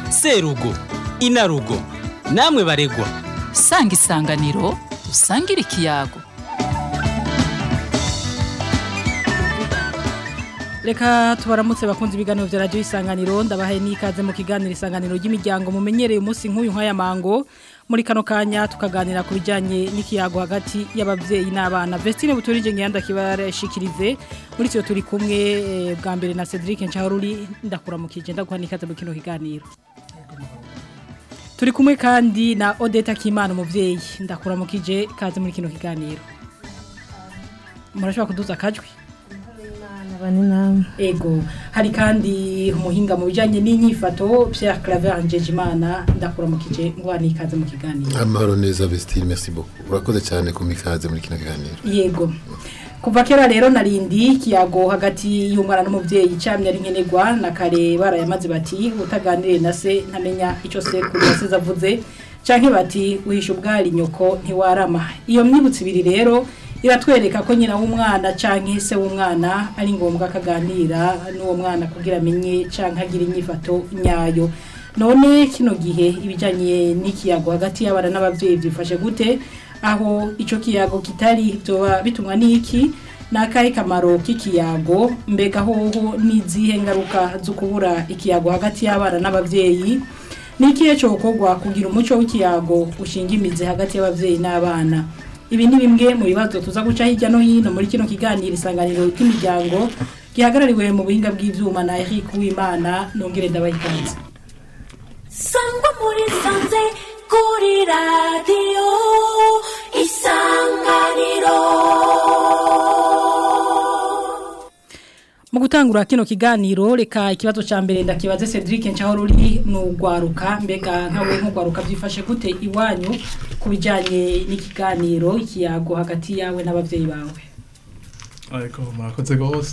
serugo inarugo namwe baregwa sanga isanganiro usangire ikiyago reka tubaramutse bakunze ibiganiro vya radio isanganiro ndabahaye n'ikaze mu kiganiro isanganiro ry'imiryango mumenyereye umunsi nk'uyu nk'aya mango muri kano kanya tukaganira ku bijanye n'ikiyago hagati y'abavyeyi n'abana Vestine buturije ngiyanda kibarashikirize muri cyo turi kumwe eh, bwa mbere na Cedric Nchaharuri ndakuramukije ndaguha n'ikaze mu kino kiganiro Turi kumwe kandi na Odeta Kimana umuvyeyi ndakuramukije kaze muri kino kiganiro Murashobora kuduza akajwi bane namwe Ego, hari kandi umuhinga mu bijanye n'inyifato Pierre Claver Njejimana ndakuramukije ngwa nikaze mu kiganiro. amahoro neza Vestine merci beaucoup urakoze cyane ku mikaze muri kino kiganiro Yego. Kuva kera rero narindi kiyago hagati y'umwana n'umuvyeyi camye ari nkenerwa na kare barayamaze bati utaganire na se ntamenya ico se kuri yasize avuze canke bati uhisha ubwari nyoko ntiwarama. Iyo myibutsi ibiri rero iratwereka ko nyina w'umwana canke se w'umwana ari ngombwa akaganira n'uwo mwana kugira amenye canke agira inyifato nyayo none kino gihe ibijanye n'ikiyago hagati y'abana n'abavyeyi byifashe gute aho ico kiyago kitari byoba bitumwa n'iki nakahe kamaro k'ikiyago mbega hoho n'izihe ngaruka zo kubura ikiyago hagati y'abana n'abavyeyi nikihe cokorwa kugira umuco w'ikiyago ushinga imizi hagati y'abavyeyi n'abana ibi ni bimwe mu bibazo tuza guca hirya no hino muri kino kiganiro isanganiro ry'imiryango gihagarariwe mu buhinga bw'ivyuma na Eric Uwimana nongere ndabahikanze sangwa muri sanze kuri radiyo isanganiro mu gutangura kino kiganiro reka ikibazo ca mbere ndakibaze Cedric Nchahoruri n'ugwaruka mbega nkawe nk'ugwaruka byifashe gute iwanyu ku bijanye n'ikiganiro ikiyago hagati yawe n'abavyeyi bawe ariko murakoze rwose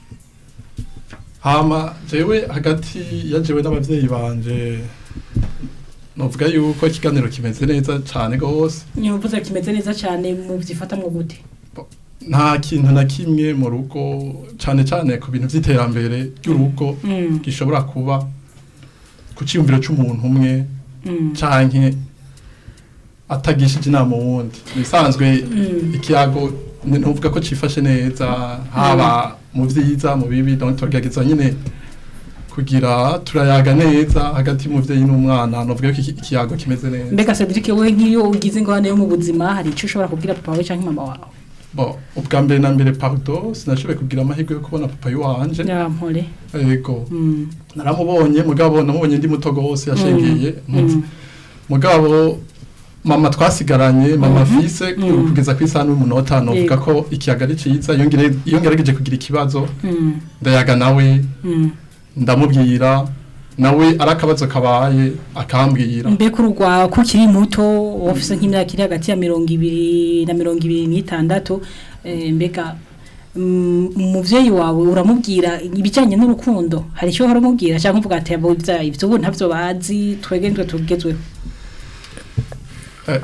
hama jewe hagati ya jewe n'abavyeyi banje novuga yuko ikiganiro kimeze neza cyane rwose nyovuze kimeze neza cyane mu byifatamwo gute nta kintu na kimwe mu rugo cyane cyane ku bintu by'iterambere ry'urugo Mm. gishobora kuba ku cyiyumviro cy'umuntu umwe Mm. canke atagishije inama uwundi bisanzwe Mm. ikiyago ni- ntuvuga ko cifashe neza haba mu vyiza mu bibi donc turagerageza nyine kugira turayaga neza hagati y'umuvyeyi n'umwana novuga ko iki- ikiyago kimeze neza mbega Cedric we nk'iyo ugize ingorane yo mu buzima hari icyo ushobora kubwira papa wawe cyangwa mama wawe bon ubwa mbere na mbere pardon sinashoboye kugira amahirwe yo kubona papa wanje nyampore yego Mm. naramubonye mugabo namubonye ndi muto gose yashengeye Mm. mugabo mama twasigaranye mama Mhm. fise Mm. kugeza ku isaha n'umunota novuga Yego. ko ikiyaga ari ciza iyo ngere- iyo ngerageje kugira ikibazo Mm. ndayaga nawe Mm. ndamubwira nawe ari akabazo kabaye akambwira mbega urugwa ko ukiri muto wafise nk'imyaka iri hagati ya mirongo ibiri na mirongo ibiri n'itandatu eh, mbega mm, umuvyeyi wawe uramubwira ibijyanye n'urukundo hari icyo uhora umubwira cyangwa uvuga ati abo ibya- ibyo ubu ntabyo bazi twege nitwe tugezweho Eh.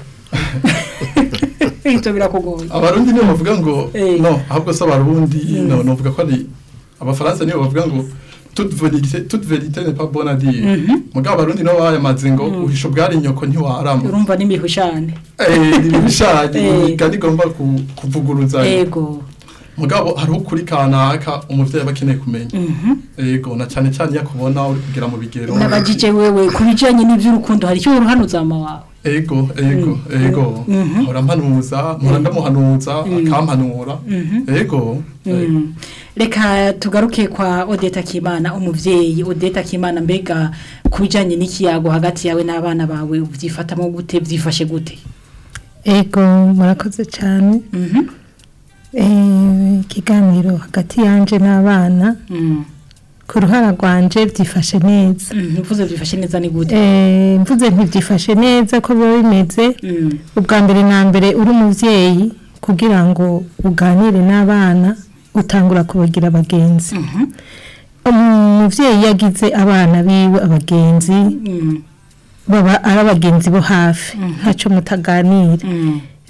ibyo birakugoye abarundi nibo bavuga ngo Eh. no ahubwo se abarundi Mm. no novuga ko ari abafaransa nibo bavuga ngo toute vérité toute vérité n'est pas bonne à dire Mhm. mugabo abarundi nabo bayamaze ngo uhisha ubwari nyoko ntiwarama urumva n'imihushane eh ibishanye Eh. imigani igomba ku- kuvuguruza ego mugabo hariho ukuri kanaka umuvyeyi aba akeneye kumenya Mhm. yego na cyane cyane iyo akubona uri kugera mu bigero nabajije wewe ku bijyanye n'iby'urukundo hari icyo uruhanuza mama wawe ego ego Mm. ego Mhm. mpora mpanuza mpora ndamuhanuza akampanura Mhm. ego eh, Mm. reka tugaruke kwa odeta kimana umuvyeyi odeta kimana mbega ku bijyanye n'ikiyago hagati yawe n'abana bawe ubyifatamo gute byifashe gute ego murakoze cyane Mhm. Eh, ikiganiro hagati yanje n'abana Mm. ku ruhara rwanje byifashe neza Mm, mvuze byifashe neza ni gute Eh, mvuze ntibyifashe neza ko biba bimeze Mm. ubwa mbere na mbere uri umubyeyi kugira ngo uganire n'abana utangura kubagira abagenzi Mhm. umubyeyi yagize abana biwe abagenzi Mm. baba ari abagenzi bo hafi ntacyo mutaganira Mm.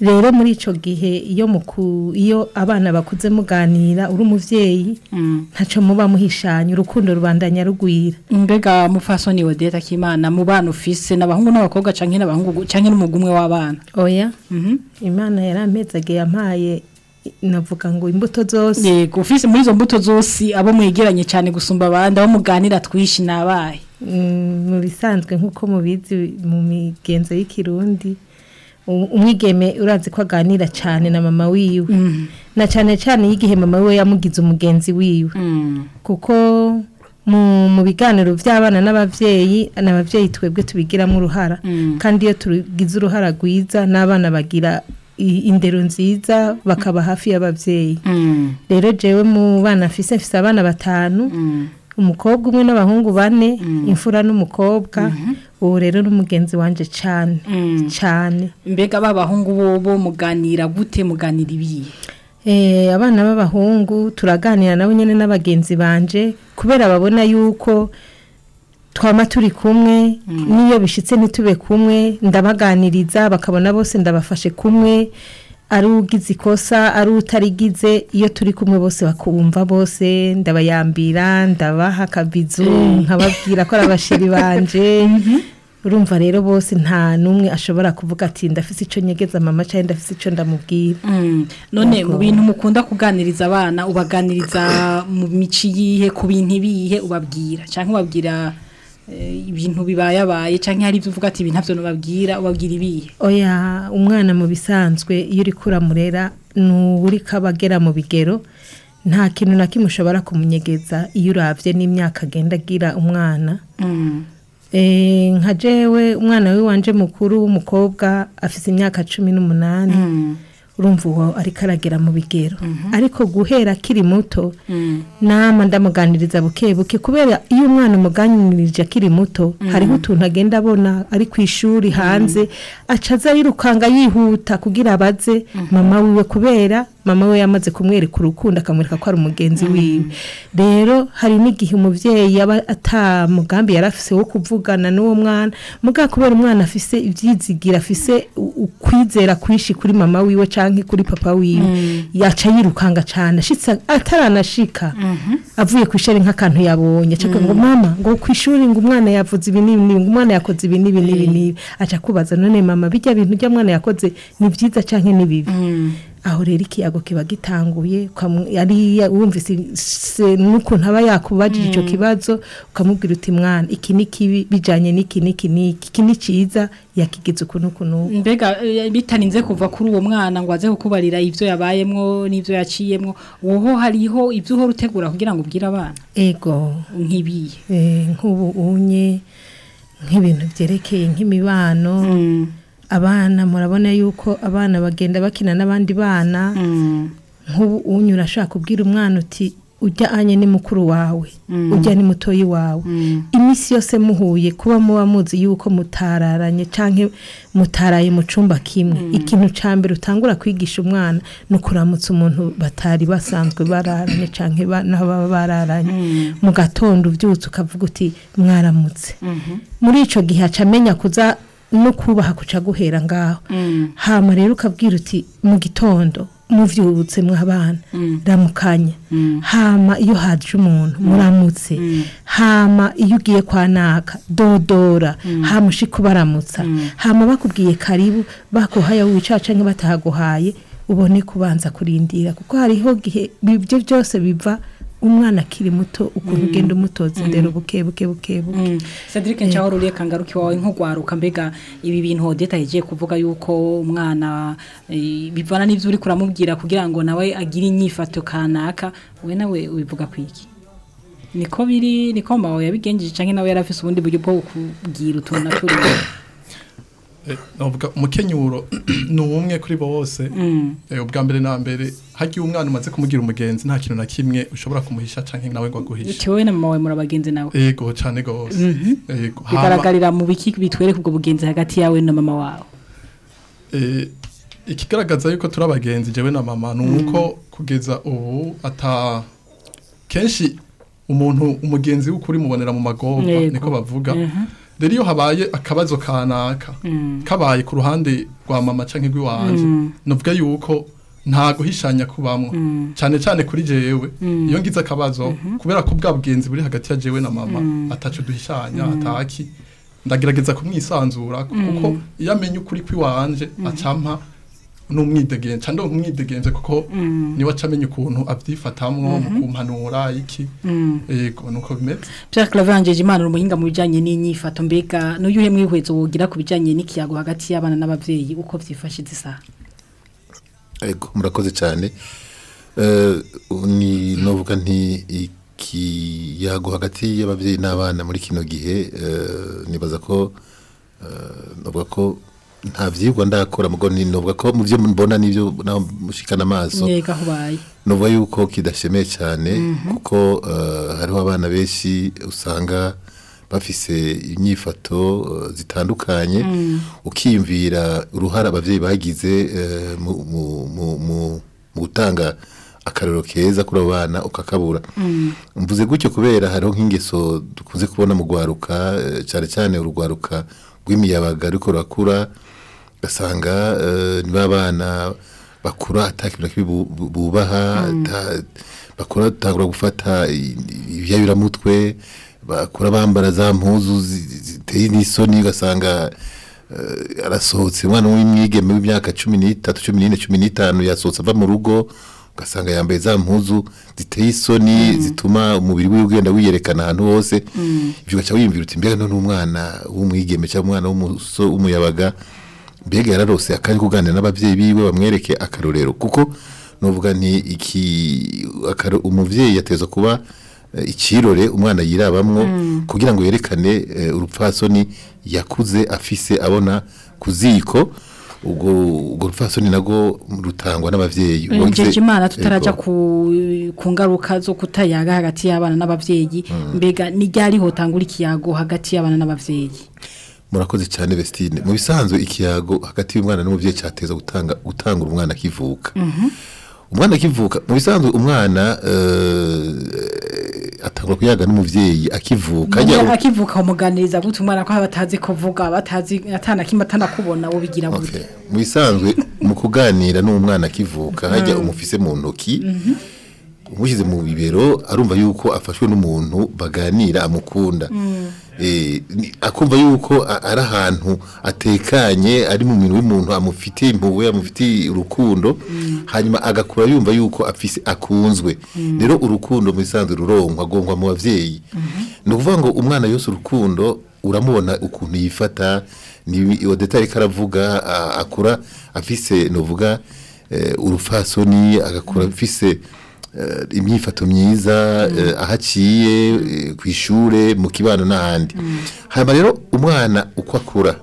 rero muri ico gihe iyo muku iyo abana bakuze muganira uri umuvyeyi ntaco muba muhishanya urukundo rubandanya rugwira mbega mufasoni Odeta Kimana mu bana ufise n'abahungu n'abakobwa canke n'abahungu canke n'umugumwe w'abana oya Mhm. imana yarampezage yampaye navuga ngo imbuto zose yego ufise muri izo mbuto zose abo mwegeranye cyane gusumba abandi abo muganira twishi nabaye Mm, mu bisanzwe nk'uko mubizi mu migenzo y'ikirundi u- umwigeme urazi ko aganira cyane na mama wiwe na cyane cyane y'igihe mama wiwe yamugize umugenzi wiwe kuko mu mu biganiro by'abana n'abavyeyi n'abavyeyi twebwe tubigiramo uruhara kandi iyo tugize uruhara rwiza n'abana bagira i- indero nziza bakaba hafi y'abavyeyi rero jewe mu bana mfise mfise abana batanu umukobwa umwe n'abahungu bane imfura n'umukobwa ubu rero n'umugenzi wanje cyane cyane mbega babahungu bo bo muganira gute muganira ibiye Eh, abana b'abahungu turaganira nabo nyene n'abagenzi banje kubera babona yuko twama turi kumwe niyo bishitse ntitube kumwe ndabaganiriza bakabona bose ndabafashe kumwe ari ugize ikosa ari utarigize iyo turi kumwe bose bakumva bose ndabayambira ndabaha akabizu nkababwira ko ari abasheri banje urumva rero bose nta n'umwe ashobora kuvuga ati ndafise ico nyegeza mama cyangwa ndafise ico ndamubwira none Yego. mu bintu mukunda kuganiriza abana ubaganiriza mu mici yihe ku bintu ibihe ubabwira cyangwa ubabwira eh, ibintu bibayabaye cyangwa hari ibyo uvuga ati ibi ntabyo nubabwira ubabwira ibihe oya umwana mu bisanzwe iyo uri kuramurera ni uri kabagera mu bigero nta kintu na kimwe ushobora kumunyegeza iyo urabye n'imyaka agenda agira umwana Eh, nka jewe umwana we wanje mukuru w'umukobwa afite imyaka cumi n'umunani urumva uwo ariko aragera mu bigero ariko guhera akiri muto nama ndamuganiriza buke buke kubera iyo umwana umuganirije akiri muto hariho utuntu agenda abona ari ku ishuri hanze aca aza yirukanga yihuta kugira abaze mama wiwe kubera mama we yamaze kumwereka urukundo akamwereka ko ari umugenzi wiwe rero hari n'igihe umubyeyi yaba ata mugambi yari afise wo kuvugana n'uwo mwana muga kubera umwana afise ibyizigira afise u- ukwizera kwishi kuri mama wiwe canke kuri papa wiwe yaca yirukanga cane ashitse ataranashika avuye ku ishuri nk'akantu yabonye aca ngo mama ngo ku ishuri ngo umwana yavuze ibi n'ibi n'ibi, ngo umwana yakoze ibi n'ibi n'ibi n'ibi aca kubaza none mama bijya bintu bya mwana yakoze ni byiza canke ni bibi aho rero ikiyago kiba gitanguye ukamu- yari wumvise se- n'ukuntu aba yakubajije icyo kibazo ukamubwira uti mwana iki ni kibi bijanye n'iki n'iki n'iki iki ni cyiza yakigize ukuntu ukuntu mbega eh, bitarinze kuva kuri uwo mwana ngo aze kukubarira ibyo yabayemwo n'ibyo yaciyemwo woho hariho ibyo uhora utegura kugira ngo ubwire abana ego nk'ibiye eh, nk'ubu unye nk'ibintu byerekeye nk'imibano abana murabona yuko abana bagenda bakina n'abandi bana nk'ubu unye urashaka kubwira umwana uti ujya anye ni mukuru wawe ujya ni mutoyi wawe iminsi yose muhuye kuba muba muzi yuko mutararanye canke mutaraye mu cumba kimwe ikintu ca mbere utangura kwigisha umwana ni ukuramutsa umuntu batari basanzwe bararanye canke ba- n'aho baba bararanye mu gatondo uvyutse ukavuga uti mwaramutse muri ico gihe aca amenya kuza no kubaha kuca guhera ngaho hama rero ukabwira uti mu gitondo muvyutse mwabana ramukanya hama iyo haje umuntu muramutse hama iyo ugiye kwa naka dodora hama ushika ubaramutsa hama bakubwiye karibu bakuhaye wicara canke batahaguhaye ubone kubanza kurindira kuko hariho gihe ibyo byose biva umwana akiri muto ukuntu ugenda umutoza indero buke buke buke buke Cedric Nchahoro uriye kangaruki wawe nk'ugwaruka mbega ibi bintu Odeta yagiye kuvuga yuko umwana eh, bivana n'ivyo uri kuramubwira kugira ngo nawe agire inyifato kanaka we nawe ubivuga kwiki niko biri niko mawe yabigenjeje canke nawe yarafise ubundi buryo bwo kubwira utuntu naturi Eh, navuga umukenyuro ni umwe kuri bose Eh, ubwa mbere na mbere hagiye umwana umaze kumugira umugenzi nta kintu na kimwe ushobora kumuhisha canke nawe ngo aguhishe Tiwe na mama wawe murabagenzi nawe ego cane gose ego Hama, bigaragarira mu biki bitwereka ubwo bugenzi hagati yawe na mama wawe eh, ikigaragaza yuko turi abagenzi jewe na mama ni uko kugeza ubu ata kenshi umuntu umugenzi w'ukuri mubonera mu magorwa Yego. niko bavuga rero iyo habaye akabazo kanaka kabaye ku ruhande rwa mama canke rw'iwanje novuga yuko nta guhishanya kubamwo cyane cyane kuri jewe iyo ngize akabazo kubera ko bwa bugenzi buri hagati ya jewe na mama ataco duhishanya ataki ndagerageza kumwisanzura kuko iyo amenye ukuri kw'iwanje acampa n'umwidegenze cyangwa umwidegenze kuko niwe acamenya ukuntu avyifatamwo mu kumpanura iki yego nuko bimeze Pierre Claver Angeje Imana umuhinga mu bijanye n'inyifato mbega n'uyuhe mwihwezo wogira ku bijanye n'ikiyago hagati y'abana n'abavyeyi uko vyifashe zisa Ego murakoze cyane Eh, ni novuga nti ikiyago hagati y'abavyeyi n'abana muri kino gihe eh, nibaza ko eh, novuga ko nta vyigwa ndakora mugo ni novuga ko mu byo mbona n'ibyo naho mushikana amaso yega hubaye nuvuga yuko kidashemeye cyane kuko eh, hariho abana benshi usanga bafise inyifato eh, zitandukanye ukiyumvira uruhare abavyeyi bagize eh, mu- mu- mu- mu mu gutanga akarero keza kuri abo bana ukakabura mvuze gutyo kubera hariho nk'ingeso dukunze kubona mu rwaruka eh, cyane cyane urugwaruka rw'imiyabaga ariko rurakura ugasanga eh, ni ba bana bakura ata kintu na kimwe bu- bu- bubaha ata- bakura batangura gufata i- ibiyayuramutwe bakura bambara za mpuzu zi- zi- ziteye n'isoni ugasanga eh, arasohotse umwana w'imwigeme w'imyaka cumi n'itatu cumi n'ine cumi n'itanu yasohotse ava mu rugo ugasanga yambaye za mpuzu ziteye isoni zituma umubiri we ugenda wiyerekana ahantu hose ibyo ugaca wiyumvira uti mbega none umwana w'umwigeme cyangwa umwana w'umuso- w'umuyabaga mbega yararose akari kuganira n'abavyeyi biwe bamwereke akarorero kuko novuga nti iki akaro, umuvyeyi yateza kuba eh, ikirore umwana yirabamwo kugira ngo yerekane eh, urupfasoni yakuze afise abona ku ziko ubwo ubwo rupfasoni nago rutangwa n'abavyeyi Njeje Imana Ego. tutaraja ku ku ngaruka zo kutayaga hagati y'abana n'abavyeyi mbega ni ryari hotangura ikiyago hagati y'abana n'abavyeyi murakoze cyane Vestine mu bisanzwe ikiyago hagati y'umwana n'umuvyeyi cyateza gutanga gutangura umwana akivuka umwana akivuka mu bisanzwe umwana eh, atangura kuyaga n'umuvyeyi akivuka Mujya ajya akivuka umuganiriza gute umwana ko batazi kuvuga batazi atana kimwe atanakubona wo bigira Okay. gute mu bisanzwe mu kuganira n'umwana akivuka hajya umufise mu ntoki umushyize mu bibero arumva yuko afashwe n'umuntu baganira amukunda Eh, ni- akumva yuko a- ari ahantu atekanye ari mu minwe y'umuntu amufitiye impuhwe amufitiye urukundo hanyuma agakura yumva yuko afise akunzwe rero urukundo mu bisanzwe ruronkwa agongwa mu bavyeyi ni ukuvuga ngo umwana yose urukundo uramubona ukuntu yifata ni odeta ariko aravuga a- akura afise novuga eh, urufasoni agakura afise eh, imyifato myiza eh, aho aciye eh, ku ishure mu kibano n'ahandi hanyuma rero umwana uko akura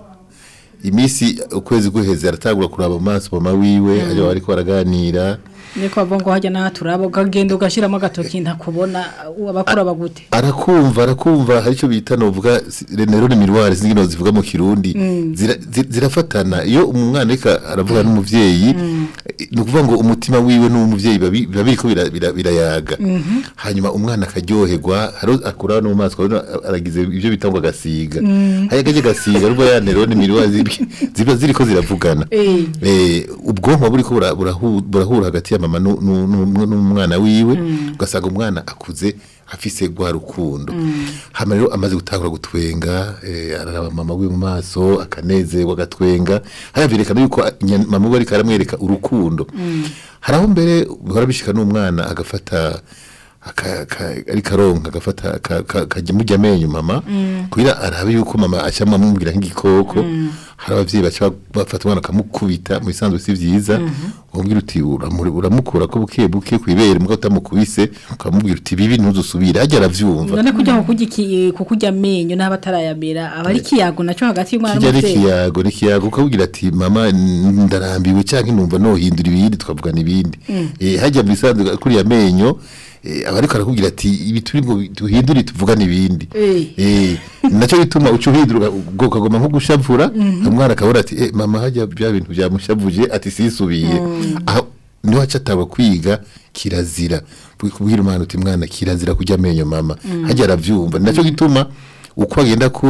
iminsi ukwezi guheze aratangura kuraba mu maso mama wiwe ajya bariko baraganira niko bavongo hajya na turabo gagenda ugashiramo agatoki ntakubona abakura bagute arakumva arakumva hari icyo bita novuga si- rero ni miruwari zingino zivuga mu kirundi zira- zi- zirafatana iyo umwana ariko aravuga n'umuvyeyi eh, ni ukuvuga ngo umutima wiwe n'umuvyeyi babi- biba biriko bira- bira- birayaga hanyuma umwana akaryoherwa haro akura no mu maso ukabona aragize ibyo bita ngo agasiga haya gaje gasiga rubwo ya nerone miruwari zibi- ziba ziriko ziravugana Eh. eh ubwonko buriko bura- burahu- burahura hagati ya mama nu- nu- nu- n'umwana wiwe ugasanga umwana akuze afise gwa rukundo hama rero amaze gutangura gutwenga eh, araraba mama wiwe mu maso akanezerwa agatwenga hayaverekana yuko nya- mama we ariko aramwereka urukundo hari aho mbere bihora bishika n'umwana agafata aka- aka- ariko aronka agafata aka- aka- akajya mujya amenyo mama kugira arabe yuko mama acamo amubwira nk'igikoko hari abavyeyi baca bafata umwana bakamukubita mu bisanzwe si vyiza ukamubwira uti "Uramu- uramukura ko buke buke kwibere muga utamukubise ukamubwira uti bibi ntuzusubire hajya aravyumva none kujya ku kurya iki- ku kurya amenyo n'aba atarayamera aba ari ikiyago nacyo hagati y'umwana kijya n'umubyeyi n'ikiyago n'ikiyago ukabwira ati mama n- ndarambiwe cyangwa numva nohindura ibindi tukavugana ibindi Eh, hajya mu bisanzwe kuriya amenyo eh, aba ariko arakubwira ati ibi turi ngo duhindure tuvugane ibindi Eh. Eh, nacyo bituma uca uhindura ubwo ukagoma nko gushavura umwana akabona ati eh, mama hajya bya bintu byamushavuje ati sisubiye aho niho aca ataba kwiga kirazira kubwira umwana uti mwana kirazira kurya amenyo mama hajya aravyumva nacyo gituma uko agenda akura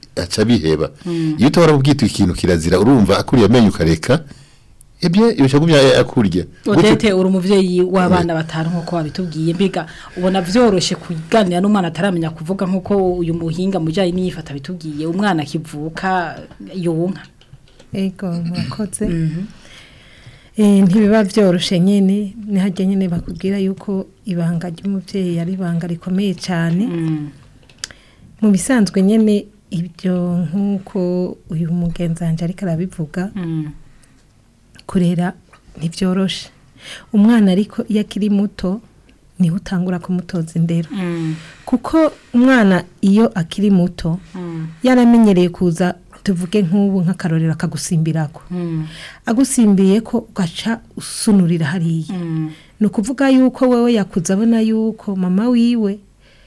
aca biheba iyo utabara ubwita ikintu kirazira urumva akuriye amenyo ukareka ebye ibishagumya akurya Odete uri umuvyeyi w'abana batanu nkuko wabitubwiye mbega ubona vyoroshe kuganira n'umwana ataramenya kuvuga nkuko uyu muhinga mujanye n'iyifata bitubwiye umwana akivuka yonka ego murakoze Eh, ntibiba byoroshe nyene nihajya nyene bakubwira yuko ibanga ry'umuvyeyi ari ibanga rikomeye cyane mu bisanzwe nyene ibyo nk'uko uyu mugenzi wanje ariko arabivuga kurera ntibyoroshe umwana ariko iyo akiri muto niho utangura kumutoza indero kuko umwana iyo akiri muto yaramenyereye kuza tuvuge nk'ubu nk'akarorero akagusimbirako agusimbiye ko ugaca usunurira hariya ni ukuvuga yuko wowe yakuze abona yuko mama wiwe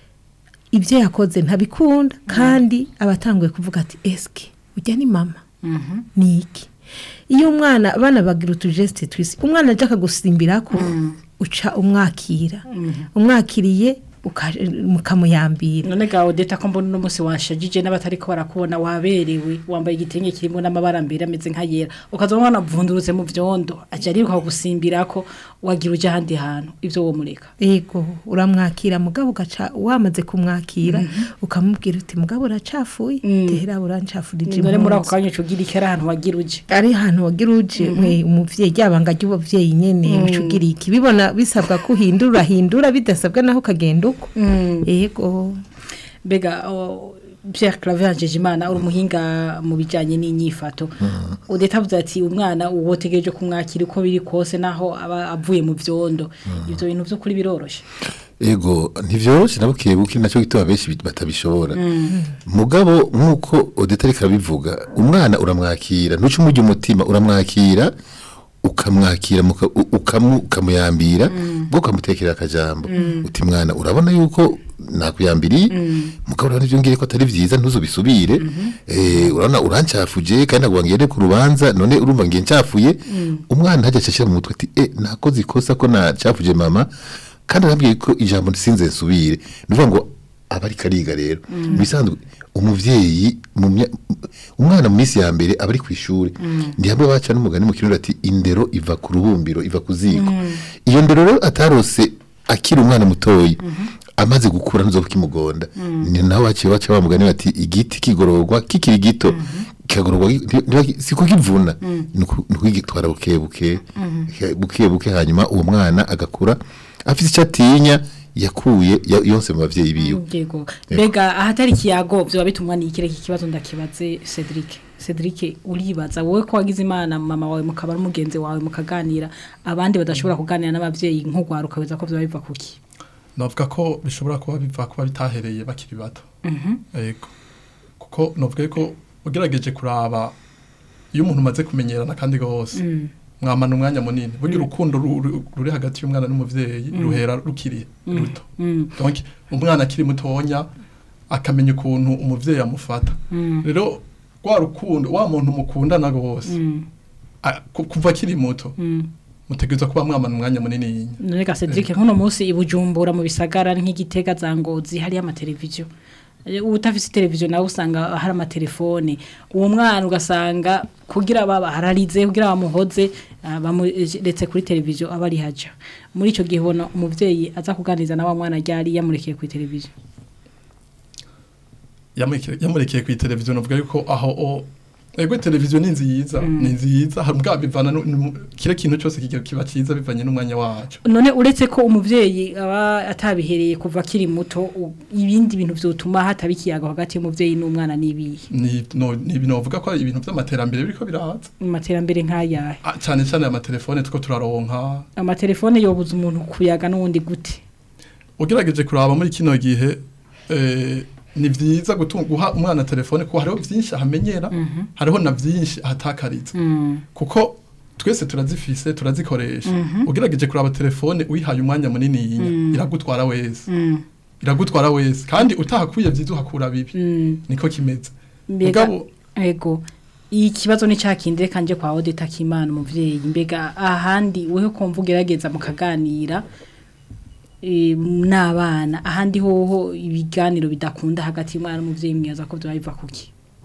ibyo yakoze ntabikunda kandi aba atanguye kuvuga ati esike ujya ni mama ni iki iyo umwana abana bagira utujesite twisi umwana ajya akagusimbirako uca umwakira umwakiriye uka- mukamuyambira none ga Odete ko mbona uno munsi washajije n'abatariko barakubona waberewe wambaye igitenge kirimo n'amabara mbere ameze nka yera ukaza umwana avundurutse mu vyondo aje ariruka kugusimbirako wagira uje ahandi hantu ivyo wo mureka ego uramwakira mugabo ugaca wamaze kumwakira ukamubwira uti mugabo uracafuye tehera urancafurije none muri ako impunzi." kanya ucugira ikera ahantu wagira uje ari ahantu wagira uje mwe umuvyeyi ryabanga ry'ubuvyeyi nyene ucugira iki bibona bisabwa ko uhindura urahindura bidasabwa naho ukagenda uko ego mbega o, Pierre Claver Njejimana uri umuhinga mu bijanye n'inyifato Odete avuze ati umwana uwotegereje kumwakira uko biri kose naho aba avuye mu vyondo ivyo bintu vyo kuri biroroshe ego ntivyoroshe na buke buke nacyo gituma benshi bit- batabishobora mugabo nk'uko odeta ariko arabivuga umwana uramwakira ntuce umujya umutima uramwakira ukamwakira muka- u- ukamu- ukamuyambira bwo ukamutekera akajambo uti mwana urabona yuko nakuyambiriye mugabo urabona ibyo ngiye ko atari byiza ntuzubisubire eh, urabona urancafuje kandi ntabwo ngende ku rubanza none urumva ngiye ncafuye umwana hajya acashira mu mutwe ati eh nakoze ikosa ko nacafuje mama kandi arambwiye ko ijambo sinze nsubire ni ukuvuga ngo aba ari kariga rero mu bisanzwe umuvyeyi mu mya- umwana mu minsi ya mbere aba ari ku ishuri ndi hamwe baca n'umugani mu kirundi ati indero iva ku rubumbiro iva ku ziko iyo ndero rero atarose akiri umwana mutoyi amaze gukura ntuzo kimugonda ni naho baciye baca bamugani bati igiti kigororwa kikiri gito kikagororwa gi- ntiba- si kukivuna ni uku- ni ukugitwara buke buke buke buke hanyuma uwo mwana agakura afite icyo atinya yakuye ya- yose mu bavyeyi biwe yego mbega ahatari ikiyago vyoba bitumwa ni ikireke kibazo ndakibaze Cedric Cedric uribaza wowe ko wagize imana mama wawe mukaba n'umugenzi wawe mukaganira abandi badashobora kuganira n'abavyeyi nk'ugwaruka weza ko vyoba biva kuki navuga ko bishobora kuba biva kuba bitahereye bakiri bato yego kuko navuga ko ugerageje kuraba iyo umuntu umaze kumenyerana kandi rwose mwamana umwanya munini burya urukundo ru- ru- ruri hagati y'umwana n'umuvyeyi ruhera rukiri ruto donc umwana akiri mutonya akamenya ukuntu umuvyeyi amufata rero rwa rukundo wa muntu mukundana rwose a- ku- kuva akiri muto mutegerezwa kuba mwamana umwanya munini none ga Cedric nk'uno munsi ibujumbura mu bisagara nk'igitega za ngozi hari amateleviziyo utafise televiziyo nawe usanga hari amatelefone uwo mwana ugasanga kugira baba hararize kugira bamuhoze ah, bamuretse kuri televiziyo aba ari haja muri ico gihe ubona umuvyeyi aza kuganiriza na wa mwana ryari yamurekeye kuri televiziyo yamurekeye yamurekeye ku televiziyo navuga yuko aho o ego televiziyo ni nziza ni nziza hari ubwa bivana nu- nu- kire kintu cyose kigira kiba cyiza bivanye n'umwanya wacu none uretse ko umuvyeyi aba atabihereye kuva akiri muto u- ibindi bintu vyotuma hataba ikiyago hagati y'umuvyeyi n'umwana n'ibihe ni no ni ibintu bavuga ko ari ibintu by'amaterambere biriko biraza mu materambere nk'ayahe Ah, cyane cyane amatelefone two turaronka amatelefone yobuza umuntu kuyaga n'uwundi gute ugerageje kuraba muri kino gihe eh, ni vyiza gutunga guha umwana telefone kuko hariho vyinshi ahamenyera hariho na vyinshi ahatakariza kuko twese turazifise turazikoresha ugerageje kuraba telefone uyihaye umwanya munini yinya iragutwara wese iragutwara wese kandi utahakuye vyiza uhakura bibi niko kimeze mbega Mugabo- ego ikibazo ni cakindi reka nje kwa Odeta Kimana umuvyeyi mbega ahandi weho kumva ugerageza mukaganira eh, n'abana ahandi hoho ibiganiro bidakunda hagati y'umwana n'umuvyeyi mwiyaza ko vyoba biva kuki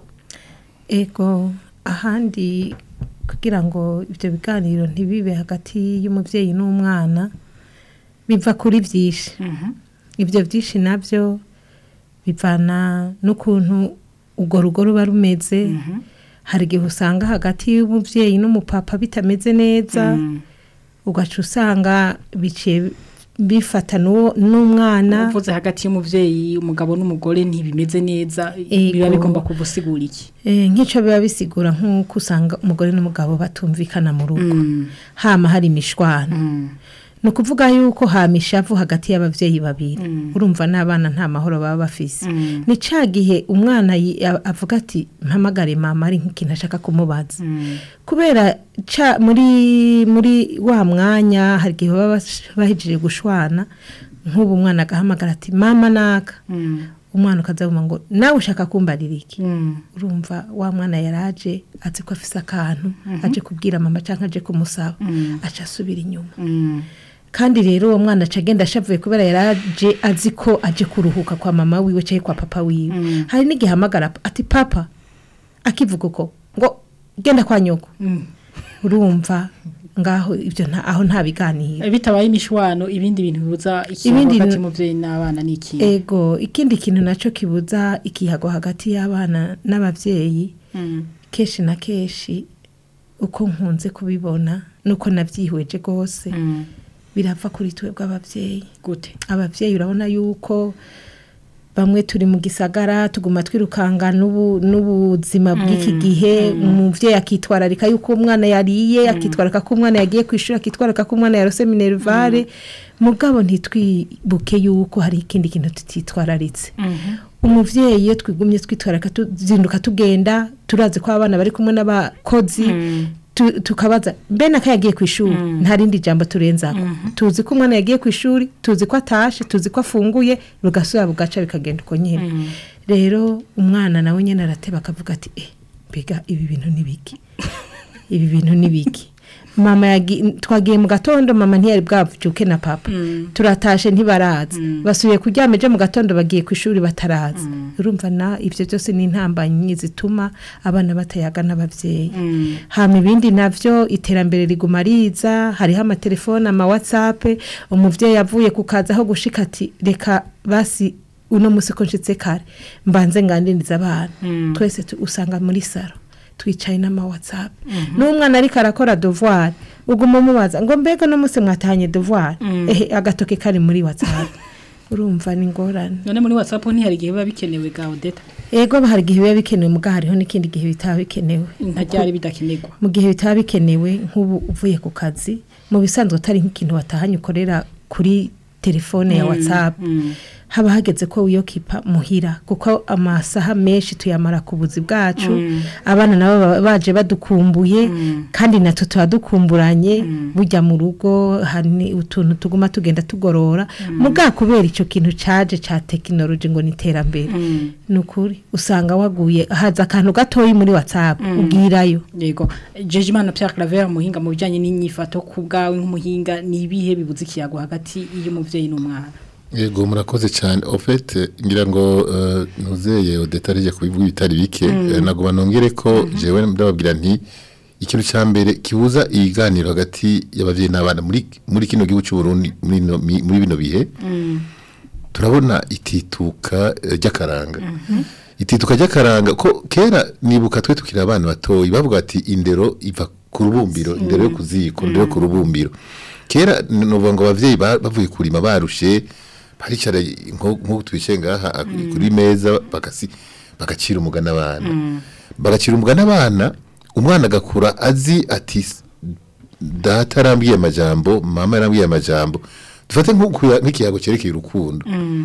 ego ahandi kugira ngo ibyo biganiro ntibibe hagati y'umubyeyi n'umwana biva kuri byinshi ibyo byinshi nabyo bivana n'ukuntu urwo rugo ruba rumeze hari igihe usanga hagati y'umubyeyi n'umupapa bitameze neza ugaca usanga biciye bifata n'uwo- n'umwana uvuze hagati y'umuvyeyi umugabo n'umugore ntibimeze neza Ego. biba bigomba kuvusigura iki Eh, nk'icyo biba bisigura nk'uko usanga umugore n'umugabo batumvikana mu rugo hama hari imishwana ni ukuvuga yuko hama ishavu hagati y'ababyeyi babiri urumva n'abana nta mahoro baba bafise ni cya gihe umwana yi- a- avuga ati mpamagare mama ari nk'ikintu ashaka kumubaza kubera ca muri muri wa mwanya hari igihe baba bash- bahejeje gushwana nk'ubu umwana agahamagara ati mama naka umwana ukazavuga ngo nawe ushaka kumbarira iki urumva wa mwana yaraje azi ko afise akantu aje kubwira mama cyangwa aje kumusaba aca asubira inyuma kandi rero uwo mwana aca agenda ashavuye kubera yaraje azi ko aje kuruhuka kwa mama wiwe cyangwa kwa papa wiwe hari n'igihe ahamagara ati papa akivuga uko ngo genda kwa nyoko urumva ngaho ibyo nta aho nta biganiro bitabaye imishwano ibindi bintu bibuza ikibazo Ibindi hagati bintu- y'umuvyeyi n'abana ni iki ego ikindi kintu nacyo kibuza ikihago hagati y'abana n'ababyeyi kenshi na kenshi uko nkunze kubibona nuko nabyihweje rwose birava kuri twebwe ababyeyi gute ababyeyi urabona yuko bamwe turi mu gisagara tuguma twirukanga n'ubu- n'ubuzima bw'iki gihe umubyeyi akitwararika yuko umwana yariye akitwararika ko umwana yagiye ku ishuri akitwararika ko umwana yarose minerivare mugabo ntitwibuke yuko hari ikindi kintu tutitwararitse umubyeyi iyo twigumye twitwararika tuzinduka tugenda turazi ko abana bari kumwe n'abakozi tu- tukabaza mbe naka yagiye ku ishuri nta rindi jambo turenzako tuzi ko umwana yagiye ku ishuri tuzi ko atashe tuzi ko afunguye rugasubira bugaca bikagenda uko nyine rero umwana nawe nyine arateba akavuga ati eh mbega ibi bintu ni biki ibi bintu ni biki mama yagi- twagiye mu gatondo mama ntiyari bwavuke na papa turatashe ntibaraza basubiye kuryama ejo mu gatondo bagiye ku ishuri bataraza urumva na ibyo byose ni intambanyi zituma abana batayaga n'ababyeyi hama ibindi navyo iterambere riguma riza hariho amatelefone ama whatsapp umuvyeyi avuye ku kazi aho gushika ati reka basi uno musi ko nshitse kare mbanze ngandiniza abana twese tu- usanga muri saro twicaye n'ama whatsapp n'umwana ariko arakora devoir uguma umubaza ngo mbega no musi mwatahanye devoir ehe agatoke kari muri whatsapp urumva ni ingorane none muri whatsapp ntihari igihe biba bikenewe ga odeta ego hari igihe biba bikenewe muga hariho n'ikindi gihe bitaba bikenewe ntaryari bidakenerwa mu gihe bitaba bikenewe nk'ubu uvuye ku kazi mu bisanzwe atari nk'ikintu watahanye ukorera kuri telefone ya whatsapp haba hageze ko wiyokipa muhira kuko amasaha menshi tuyamara ku buzi bwacu abana nabo baba baje badukumbuye kandi natwe tuba dukumburanye bujya mu rugo hari utuntu tuguma tugenda tugorora muga kubera icyo kintu caje ca tekinoloji ngo ni iterambere ni ukuri usanga waguye haza akantu gatoyi muri whatsapp ubwirayo yego jeje imana Pierre Claver muhinga mu bijanye n'inyifato ku bwawe nk'umuhinga ni ibihe bibuza ikiyago hagati y'umuvyeyi n'umwana Yego murakoze cyane en fait ngira ngo uh, nuzeye odetarije kubivuga ibitari bike mm. nagoma nongere ko jewe ndababwira nti ikintu cya mbere kibuza ibiganiro hagati y'abavyeyi n'abana muri muri kino gihugu cy'u Burundi muri no- mi- muri bino bihe turabona itituka eh, ry'akaranga itituka ry'akaranga ko kera nibuka twe tukiri abana batoyi bavuga ati indero iva ku rubumbiro indero yo kuziko indero yo ku rubumbiro kera nuvuga ngo abavyeyi ba- bavuye kurima barushe baricara nko nko twicaye ngaha ak- kuri meza bagasi bagacira umugana abana bagacira umugana abana umwana agakura azi ati "S- data arambwiye amajambo mama yarambwiye amajambo dufate nk'uku- nk'ikiyago cyerekeye urukundo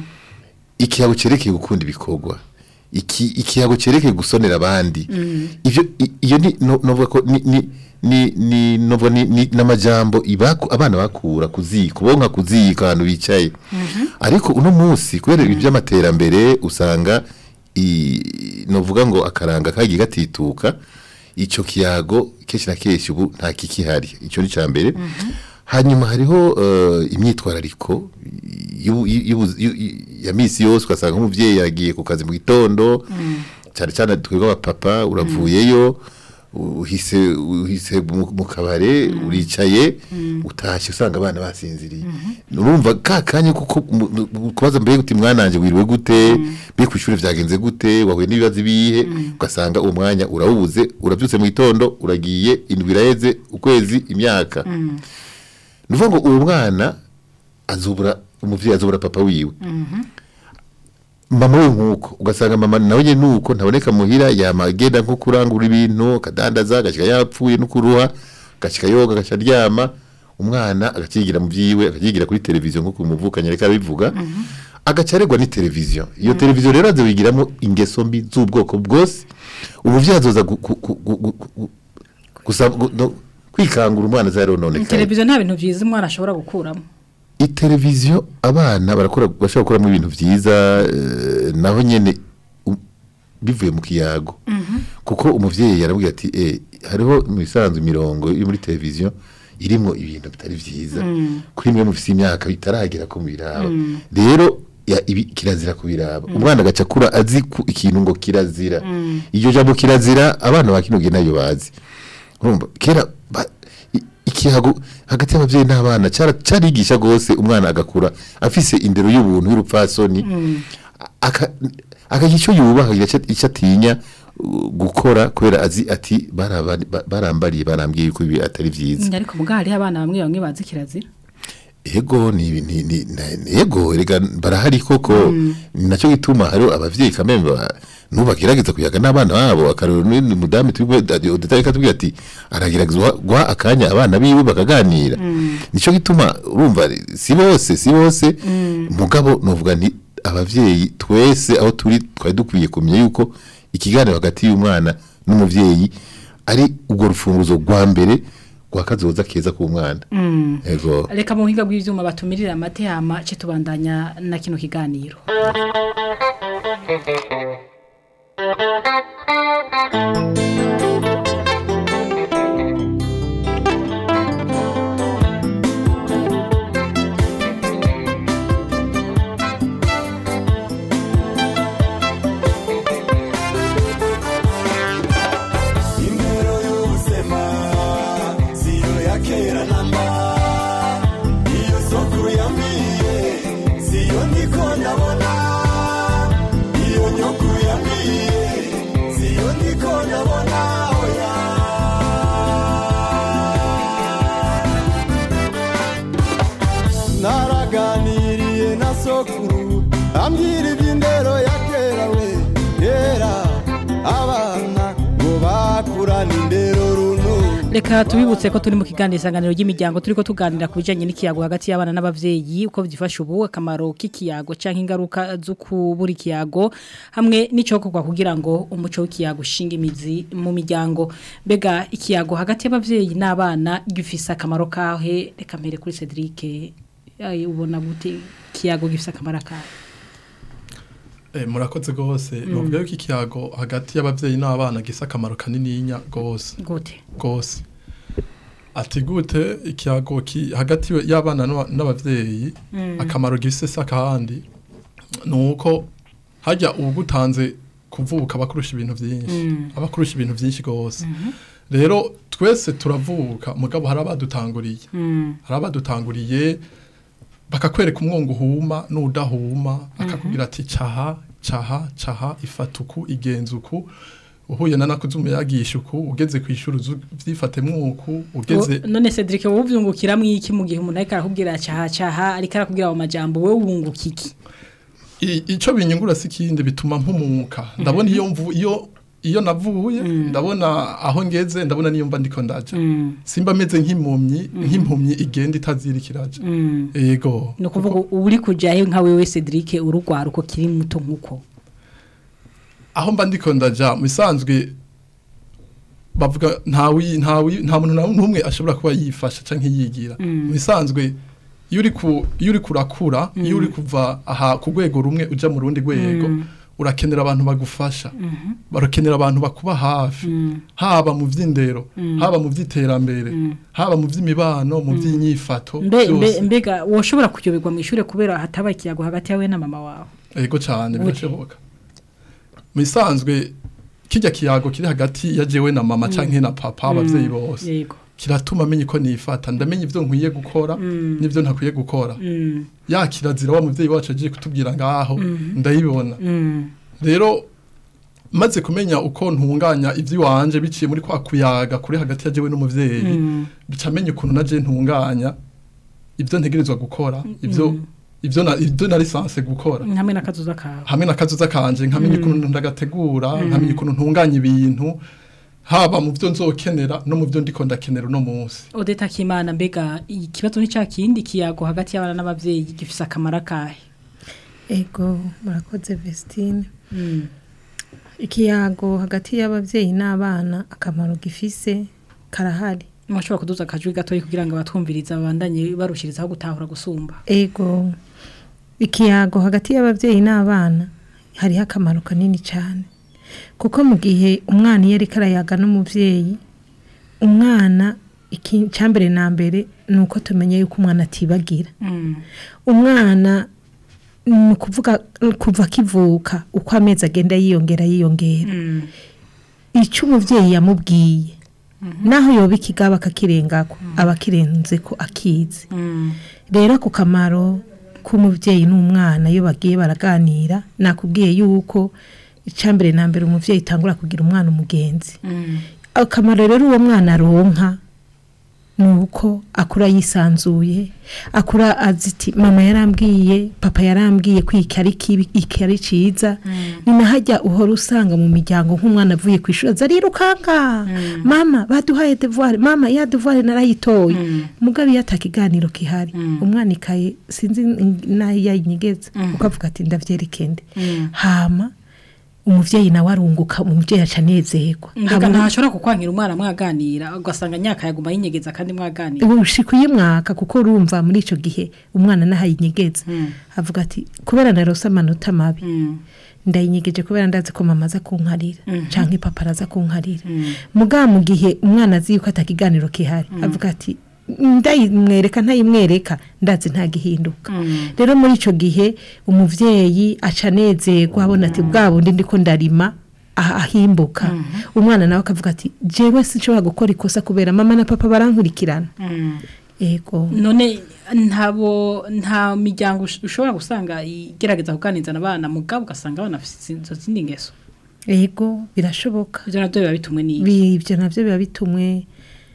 ikiyago cyerekeye gukunda ibikorwa iki ikiyago cyerekeye gusonera abandi ivyo i- iyo ni no- novuga ko ni ni ni ni novuga ni ni namajambo ibaku abana bakura kuziko bonka kuziko ahantu bicaye ariko uno munsi kubera ibi by'amaterambere usanga i novuga ngo akaranga kagiye gatituka ico kiyago kenshi na kenshi ubu nta kikihari ico ni ca mbere hanyuma hariho eh, imyitwarariko y'ubu- y'ubu- y'u- ya misi yose ugasanga nk'umubyeyi yagiye ku kazi mu gitondo cyane cyane twebwe abapapa uravuyeyo uhise uhise mu mu kabare uricaye utashye usanga abana basinziriye urumva ka kanya kuko mu- mu- kubaza mbere uti mwananje wiriwe gute mbe ku ishuri vyagenze gute wahuye n'ibibazo ibihe ugasanga uwo mwanya urawubuze urabyutse mu gitondo uragiye indwi iraheze ukwezi imyaka ni ukuvuga ngo uwo mwana azubura umuvyeyi azubura papa wiwe mama we nkuko ugasanga mama nawe nyene nuko ntaboneka muhira yama agenda nko kurangura ibintu akadandaza agashika yapfuye no kuruha agashika yoga agaca aryama umwana agacigira mu vyiwe akacigira kuri televiziyo nkuko umuvukanye reka bivuga agaca aregwa ni televiziyo iyo televiziyo rero aze wigiramo ingeso mbi z'ubwoko bwose umuvyeyi azoza gu- gu- gu- gu- gu- gu- gusa gu- no- kwikangura umwana azarononekaye televiziyo nta bintu byiza umwana ashobora gukuramo iteleviziyo abana barakora bashobora gukoramo ibintu byiza eh, naho nyene u- bivuye mu kiyago kuko umuvyeyi yarabwiye ati eh hariho mu bisanzwe imirongo yo muri televiziyo irimo ibintu bitari vyiza kuri mwe mufise imyaka bitaragera ko biraba rero ya- ibi kirazira kubiraba umwana agaca akura azi ku ikintu ngo kirazira iryo jambo kirazira abana ba kino gihe nayo bazi urumva kera ba- i- ikihago hagati y'abavyeyi n'abana cara- carigisha gose umwana agakura afise indero y'ubuntu y'urupfasoni aka- akagira icyo yubaha icyo- icyo atinya uh, gukora kubera azi ati "Baraba- ba- barambariye barambwiye yuko ibi atari vyiza ariko mugabo hariho abana bamwe bamwe bazi kirazira ego ni ni ni na- ni- ego rega barahari koko ni nacyo gituma hari abavyeyi kameme ba- nubagerageza kuyaga n'abana babo akarero ni ni mudamu tubwe udataye katubwira ati aragerageza guha akanya abana biwe bakaganira nico gituma urumva si bose si bose mugabo novuga nti abavyeyi twese aho turi twari dukwiye kumenya yuko ikiganiro hagati y'umwana n'umuvyeyi ari urwo rufunguzo rwa mbere rwa kazoza keza k'umwana ego reka mu buhinga bw'ibyuma batumirira amate hama ce tubandanya na kino kiganiro Indero y'ubuzima siyo ya kera namba iyo sokuru yambwiye siyo ndiko ndabona iyo nyokuru yambwiye siyo ndiko ndabona oya naraganiriye na sokuru ambwira iby'indero ya kera we kera abana ngo bakurane indero runo reka tubibutse ko turi mu kiganiro isanganiro ry'imiryango turi ko tuganira ku bijyanye n'ikiyago hagati y'abana n'abavyeyi uko byifasha ubu akamaro k'ikiyago cyangwa ingaruka zo kubura ikiyago hamwe n'icokorwa kugira ngo umuco w'ikiyago ushinge imizi mu miryango mbega ikiyago hagati y'abavyeyi n'abana gifise akamaro kahe reka mbere kuri Cedric ay, ubona gute ikiyago gifise akamaro kahe Eh, murakoze gose novuga yuko ikiyago hagati y'abavyeyi n'abana gisa akamaro kanininya gose gute gose ati gute ikiyago ki hagati y'abana n'aba- n'abavyeyi akamaro gifise se akahandi nuko hajya ugutanze kuvuka bakurusha ibintu byinshi abakurusha ibintu byinshi gose rero twese turavuka mugabo hari abadutanguriye hari abadutanguriye bakakwereka umwongo uhuma n'udahuma akakubwira ati caha caha caha ifatuku igenzuku uhuye na nakuzumu yagisha uku ugeze ku ishuri uzu- vyifate mwuku ugeze O- none Cedric wowe uvyungukira mwiki mu gihe umuntu ariko arakubwira caha caha ariko arakubwira ayo majambo wewe wunguka iki I- ico binyungura si kindi bituma mpumuka ndabona iyo mvu iyo iyo navuye ndabona aho ngeze ndabona niyo mba ndiko ndaja simba meze nk'impumyi nk'impumyi igenda itazirikiraja ego ni ukuvuga uri kujyayo nka wewe Cedric urugwara uko kiri muto nk'uko aho mba ndiko ndaja mu bisanzwe bavuga ntawi ntawi nta muntu na n'umwe ashobora kuba yifasha canke yigira mu bisanzwe iyo uri ku iyo uri kurakura iyo uri kuva aha ku rwego rumwe uja mu rundi rwego urakenera abantu bagufasha barakenera abantu bakuba hafi haba mu vy'indero haba mu vy'iterambere haba mu vy'imibano mu vy'inyifato mbe mbe byose mbega woshobora kuyoberwa mu ishure kubera hataba ikiyago hagati yawe na mama wawe ego cyane Uri. birashoboka mu bisanzwe kirya kiyago kiri hagati ya jewe na mama canke na papa abavyeyi bose yego kiratuma amenya uko nifata ndamenya ivyo nkwiye gukora n'ivyo ntakwiye gukora Mm, ya kirazira wa muvyeyi wacu agiye kutubwira ngaho ndayibona mm, rero maze kumenya uko ntunganya ivy'iwanje biciye muri kwa kuyaga kuri hagati ya jewe n'umuvyeyi mm, bica menya ukuntu naje ntunganya ivyo ntegerezwa gukora ivyo ivyo na ivyo na lisanse gukora hamwe n'akazuza kawe hamwe n'akazuza kanje nkamenya ukuntu ndagategura nkamenya ukuntu ntunganya ibintu haba mu byo nzokenera no mu byo ndiko ndakenera uno munsi odeta kimana mbega ikibazo ni cya kindi kiyago hagati y'abana n'abavyeyi gifise akamaro akahe ego murakoze Vestine Mm, ikiyago hagati y'abavyeyi n'abana akamaro gifise karahari mwashobora kuduza akajwi gatoyi kugira ngo abatwumviriza babandanye barushirizaho gutahura gusumba ego ikiyago hagati y'abavyeyi n'abana hariho akamaro kanini cyane kuko mu gihe umwana iyo ariko arayaga n'umuvyeyi umwana icyambere na mbere ni uko tumenya yuko umwana atibagira Mm, umwana ni ukuvuga kuva akivuka uko amezi agenda yiyongera yiyongera mm, icyo umubyeyi yamubwiye naho yoba ikigaba akakirengako aba akirenze ko akizi mm, rero ku kamaro k'umubyeyi n'umwana iyo bagiye baraganira nakubwiye yuko icyambere na mbere umubyeyi itangura kugira umwana umugenzi mm, akamaro rero uwo mwana aronka ni uko akura yisanzuye akura azi ati mama yarambwiye papa yarambwiye ko iki ari kibi iki ari cyiza ni na hajya uhora usanga mu miryango nk'umwana avuye ku ishuri aza arirukanka mama baduhaye devuware mama ya devuware narayitoye mugabe iyo atakiganiro kihari umwana ikaye sinzi n'ayo yayinyegeza ukavuga ati ndavyerekende hama umuvyeyi nawe arunguka umuvyeyi aca anezerwa mbega Habura- ntashobora kukwankira umwana mwaganira ugasanga nyaka yaguma yinyegeza kandi mwaganira ubushika uyimwaka kuko urumva muri icyo gihe umwana nahayinyegeza avuga ati kubera narose amanota mabi Mm, ndayinyegeje kubera ndazi ko mama aza kunkarira Mhm. canke papa araza kunkarira mm, muga mu gihe umwana azi yuko atakiganiro kihari avuga ati ndayimwereka ntayimwereka ndazi ntagihinduka mm, rero muri icyo gihe umuvyeyi aca anezerwa abona ati bwa bundi ndiko ndarima ah- ahimbuka umwana nawe akavuga ati jewe sinshobora gukora ikosa kubera mama na papa barankurikirana mm. ego none ntabo nta miryango ush- ushobora gusanga igerageza kuganiriza abana mugabo ugasanga abana bafite izo zindi ngeso ego birashoboka ibyo nabyo biba bitumwe n'iki Bi- ibyo navyo biba bitumwe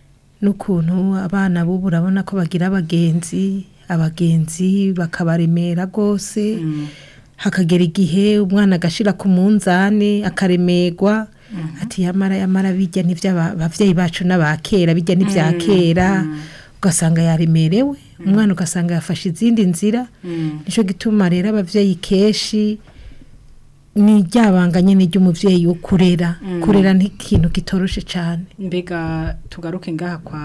n'ukuntu abana b'ubu urabona ko bagira abagenzi abagenzi bakabaremera rwose hakagera igihe umwana agashira ku munzani akaremerwa ati yamara yamara bijya n'ibyo aba- abavyeyi bacu n'abakera bijya n'ibya kera ugasanga yaremerewe umwana ugasanga yafashe izindi nzira nicyo gituma rero abavyeyi kenshi ni ryabanga nyine ry'umuvyeyi wo kurera kurera ni ikintu kitoroshe cyane mbega tugaruke ngaha kwa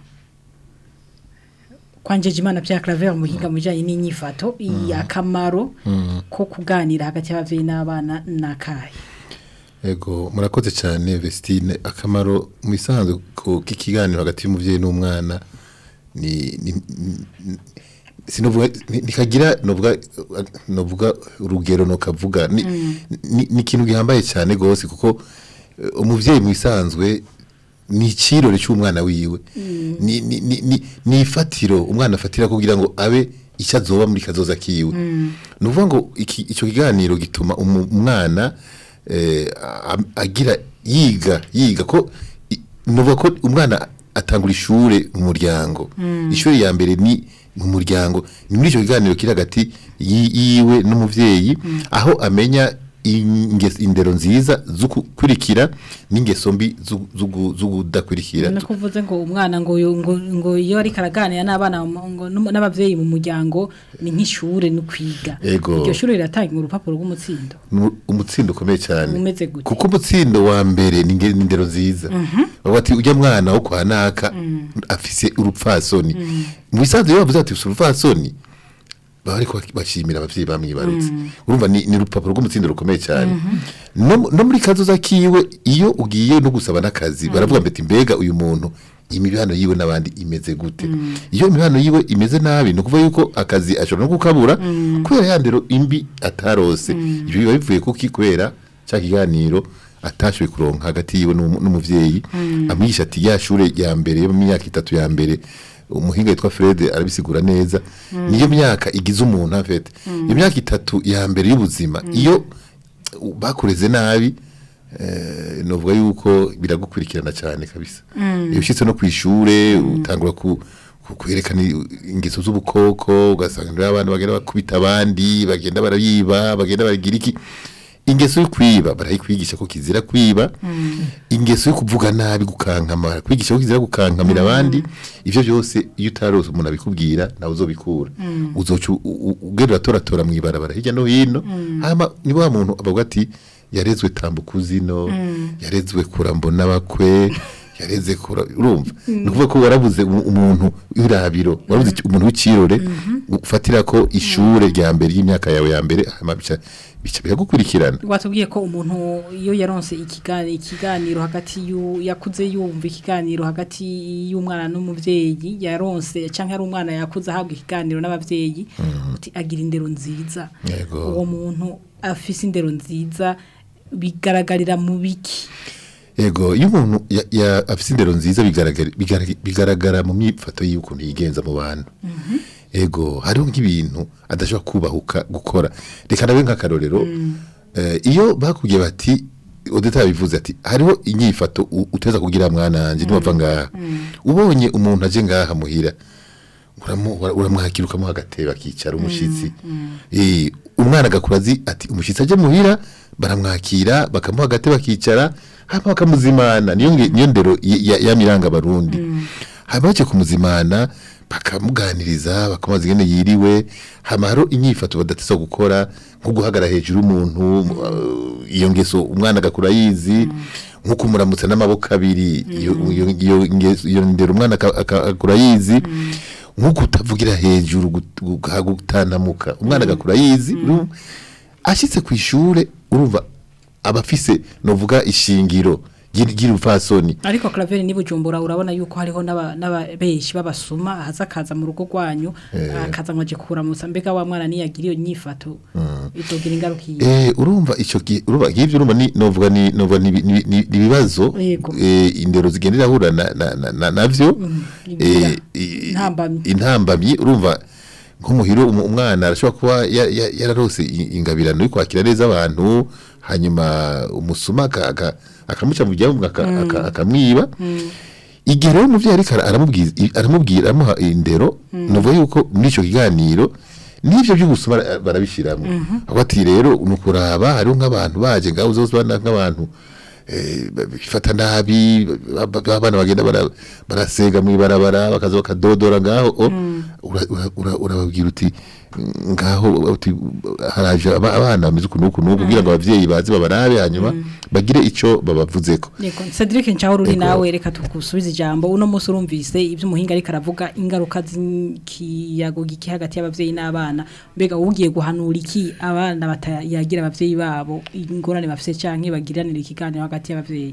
kwa Njejimana Pierre Claver mu buhinga mu bijyanye n'inyifato iyi akamaro ko kuganira hagati y'ababyeyi n'abana n'akahe Ego murakoze cyane Vestine akamaro mu isanzwe ko k'ikiganiro hagati y'umuvyeyi n'umwana ni ni ni- sinovuga ni- nikagira novuga novuga urugero no kavuga ni ni ni ikintu gihambaye cyane gose kuko eh, umuvyeyi mu isanzwe ni ikirore cy'umwana wiwe ni ni ni ni- ni ifatiro umwana afatira kugira ngo abe icyo azoba muri kazoza kiwe ni ukuvuga ngo iki- icyo kiganiro gituma umu- umwana eh, a- agira yiga yiga ko i- nuvuga ko umwana atangura ishure mu muryango ishuri ya mbere ni mu muryango ni muri icyo kiganiro kiri hagati yi- yiwe n'umuvyeyi aho amenya ingeso indero nziza zo gukurikira n'ingeso mbi zo- zo gu- zo kudakurikira no kuvuze ngo umwana ngo yo- ngo ngo iyo ariko araganira n'abana mu- ngo n'um- n'abavyeyi mu muryango ni nk'ishure no kwiga Ego. iryo shuri riratanga urupapuro rw'umutsindo Mu- umutsindo ukomeye cyane Umeze gute? kuko umutsindo wa mbere ni nge- ni indero nziza bavuga ati ujya mwana wo kwa naka afise urupfasoni mu bisanzwe iyo bavuze ati ufise urupfasoni baba ariko bashimira abavyeyi bamwibarutse urumva ni ni urupapuro rw'umutsindo rukomeye cyane no mu- no muri kazoza kiwe iyo ugiye no gusaba n'akazi baravuga mbeti mbega uyu muntu imibano yiwe n'abandi imeze gute iyo imibano yiwe imeze nabi ni ukuvuga yuko akazi ashobora no gukabura kubera ya ndero imbi atarose ibyo biba bivuye kuki kubera cya kiganiro atashoboye kuronka hagati yiwe n'umu- n'umuvyeyi amwigisha ati ya shure ya mbere yo mu myaka itatu ya mbere umuhinga yitwa Fred arabisigura neza niyo myaka igize umuntu afete iyo myaka itatu ya mbere y'ubuzima iyo bakureze nabi eh, novuga yuko biragukurikirana cyane kabisa iyo ushitse no kwishure utangura ku ku- kwerekana i- ingeso z'ubukoko ugasanga rero abantu bagenda bakubita abandi bagenda barayiba bagenda baragira iki ingeso yo kwiba barayikwigisha ko kizira kwiba ingeso yo kuvuga nabi gukankama kwigisha ko kizira gukankamira abandi ivyo byose iyo utarose umuntu abikubwira nawe uzobikura uzoca u- u- ugenda uratoratora mu ibarabara hirya no hino hama niba wa muntu avuga ati yarezwe tambuka zino yarezwe kurambo n'abakwe yareze kura urumva ni ukuvuga ko warabuze umu- umuntu w'irabiro warabuze iki- umuntu w'ikirore ufatira ko ishure rya mbere y'imyaka yawe ya mbere hama bica bica biragukurikirana watubwiye ko umuntu iyo yaronse ikiganiro ikiganiro hagati y'u- yakuze yumva ikiganiro hagati y'umwana n'umuvyeyi yaronse canke ari umwana yakuze ahabwa ikiganiro n'abavyeyi uti agira indero nziza Yego. uwo muntu afise indero nziza bigaragarira mu biki Ego iyo umuntu ya- ya- afise indero nziza bigaragara bigaragara- bigaragara mu myifato y'ukuntu yigenza mu bantu. Ego hariho nk'ibintu adashobora kubahuka gukora. Reka nawe nk'akarorero eh, iyo bakubwiye bati Odeta bivuze ati hariho inyifato u- uteza kugira mwana wanje niwava ngaha. Ubonye umuntu aje ngaha muhira uramu- ura- uramwakira ukamuha agatebe akicara umushitsi Eh, umwana agakura azi ati umushitsi aje muhira baramwakira bakamuha agatebe akicara hama bakamuzimana niyo nge- niyo ndero y- ya- yamiranga abarundi hama baje kumuzimana bakamuganiriza bakamubaza ingene yiriwe hama haro inyifato badateza gukora nko guhagarara hejuru y'umuntu uh, iyo ngeso umwana agakura yizi nko kumuramutsa n'amaboko abiri iyo iyo- iyo ngeso- iyo ndero umwana aka- aka- akura yizi nko kutavugira hejuru gut- gu- gutanamuka umwana agakura yizi urumva? ashitse ku ishure urumva abafise novuga ishingiro ry'iri- ry'irupfasoni ariko Claver ni bujumbura urabona yuko hariho n'aba- n'ababeshi babasuma ahaza akaza mu rugo rwanyu akaza ngo aje kuramutsa mbega wa mwana niyagira iyo nyifato itogira ingaruka iyi Eh urumva ico gi- urumva ngivyo urumva ni novuga ni novuga ni ni- ni- ni ibibazo Yego. eh indero zigendera hura na na- na- na- navyo igira. eh i- Intambamyi. intambamyi urumva nk'umuhiro umu- umwana arashobora kuba ya- ya- yararose i- ingabirano yo kwakira neza abantu hanyuma umusuma aka- aka- akamuca mu byamwe aka- aka- akamwiba igihe rero umuvyeyi ariko ara- aramubwiza i- aramubwira aramuha indero nuvuga yuko muri ico kiganiro n'ivyo by'ubusuma bara- barabishiramo aho ati rero ni ukuraba hariho nk'abantu baje ngaho zose bana nk'abantu eh, bifata nabi ba- ba- abana bagenda bara- barasega mu ibarabara bakaza bakadodora ngaho o, ura- ura- ura- urababwira uti ngaho uti haraje aba- abana bameze uku n'uku n'uku kugira ngo abavyeyi baze babarabe hanyuma bagire ico babavuzeko Yego, Cedric Nchahuru uri Yego. nawe reka tukusubize ijambo uno munsi urumvise ibyo umuhinga ariko aravuga ingaruka z'ikiyago giki hagati y'abavyeyi n'abana mbega ugiye guhanura iki abana batayagira abavyeyi babo ingorane bafise canke bagiranira ikiganiro hagati y'abavyeyi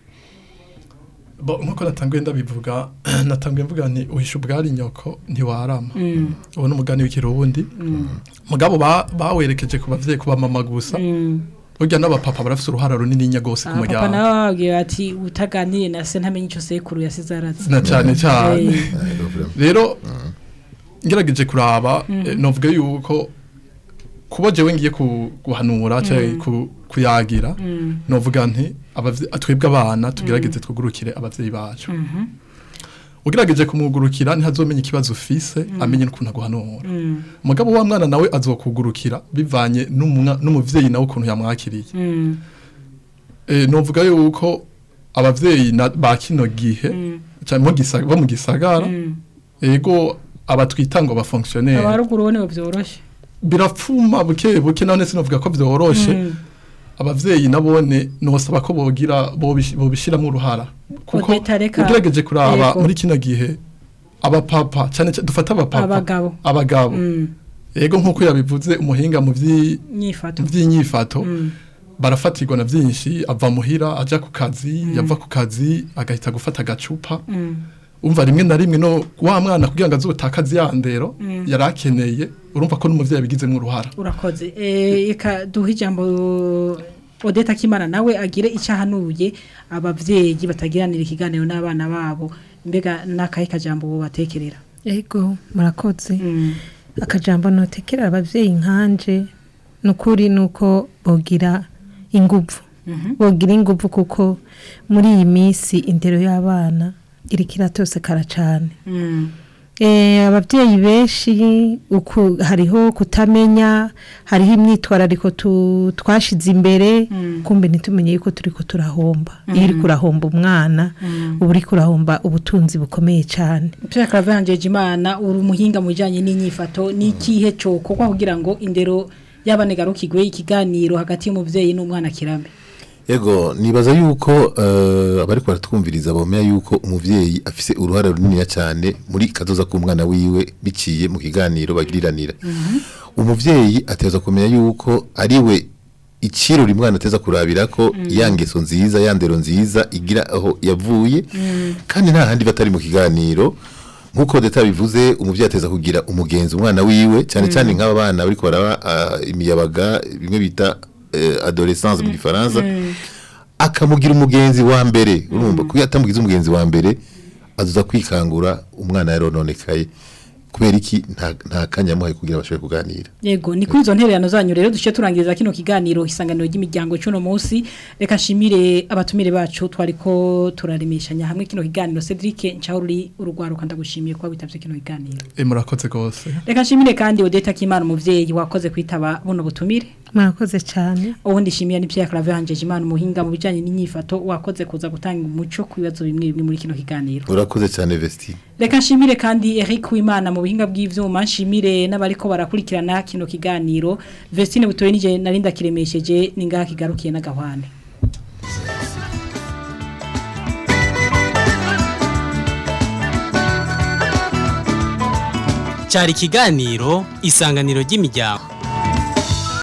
Bo, nkuko natanguye ndabivuga natanguye mvuga nti uhisha ubwari nyoko ntiwarama ubu ni umugani w'ikirundi mugabo ba- bawerekeje ku bavyeyi kuba mama gusa burya n'abapapa barafise uruhara runini nya gose ku papa muryango nawe bababwiye bati utaganiriye na se ntamenye ico sekuru yasize arazi na cyane cyane Eh, rero ngerageje kuraba eh, novuga yuko kuba jewe ngiye ku- guhanura cyangwa ku- kuyagira novuga nti abavye- twebwe abana tugerageze twugurukire abavyeyi bacu ugerageje kumwugurukira ntihazomenya ikibazo ufise amenye n'ukuntu aguhanura mugabo wa mwana nawe azokugurukira bivanye n'umwa- n'umuvyeyi nawe ukuntu yamwakiriye mm, Eh, novuga yuko abavyeyi na- ba kino gihe cyane mu gisa- bo mu gisagara mm. ego abatwita ngo bafonctionnaire abaruguru bo nibo vyoroshe birapfuma buke buke none sinovuga ko vyoroshe Mm. abavyeyi nabone nosaba ko bogira bobish- bobishiramo uruhara kuko Odeta, reka- ugerageje kuraba Yego. muri kino gihe abapapa cyane cyane dufata abapapa Abagabo. abagabo Mm, ego nkuko yabivuze umuhinga mu vyi- nyifato mu vy'inyifato Mm. barafatirwa na vyinshi ava muhira aja ku kazi yava ku kazi agahita gufata agacupa Mm. umva rimwe na rimwe no wa mwana kugira ngo azotakaze ya ndero yari akeneye urumva ko n'umuvyeyi abigizemo uruhara urakoze Eh, reka duhe ijambo Odeta Kimana nawe agire icyahanuye abavyeyi batagiranira ikiganiro n'abana babo mbega nakahe kajambo bo batekerera Ego murakoze Mm. akajambo notekera abavyeyi nkanje nukuri nuko bogira inguvu bogira inguvu kuko muri iyi minsi indero y'abana iriko iratosekara cane Mm. Eh, abavyeyi benshi uku hariho kutamenya hariho imyitwarariko tu- twashize imbere kumbe ntitumenye yuko turiko turahomba iyo uriko urahomba umwana uba uriko urahomba ubutunzi bukomeye cane Pierre Claver Imana uri umuhinga mu bijanye n'inyifato n'ikihe cokorwa kugira ngo indero y'abanegarukigwe ikiganiro hagati y'umuvyeyi n'umwana kirambe Ego nibaza yuko uh, abari baratwumviriza bomenya yuko umuvyeyi afise uruhare runini cyane muri kazoza k'umwana wiwe biciye mu kiganiro bagiriranira. Umuvyeyi ateza kumenya yuko ariwe ikirori umwana ateza kurabira ko ya ngeso nziza ya ndero nziza igira aho yavuye kandi nta handi batari mu kiganiro nkuko deta bivuze umuvyeyi ateza kugira umugenzi umwana wiwe cyane cyane nk'aba bana bariko baraba uh, imiyabaga bimwe bita uh, adolescence mu gifaransa akamugira umugenzi wa mbere urumva kuko iyo atamugize umugenzi wa mbere azuza kwikangura umwana yarononekaye kubera iki nta nta kanya yamuhaye kugira bashobore kuganira Yego ni kuri izo ntererano zanyu rero duce turangiriza kino kiganiro isanganiro ry'imiryango cy'uno munsi reka nshimire abatumire bacu twariko turaremeshanya hamwe kino kiganiro Cedric Nchauri urugwaruka ndagushimiye kuba witavye kino kiganiro Eh, murakoze gose reka nshimire kandi Odeta Kimana umuvyeyi wakoze kwitaba buno butumire murakoze cane ubundi nshimiye ni Pierre Claver Imana umuhinga mu bijanye n'inyifato wakoze kuza gutanga umuco ku bibazo bimwe bimwe muri kino kiganiro urakoze cyane Vestine Reka nshimire kandi Eric Wimana mu buhinga bw'ivyuma nshimire n'abariko barakurikirana kino kiganiro Vestine butoye nije narinda kiremesheje ningaha kigarukiye n'agahwane cyari ikiganiro isanganiro ry'imiryango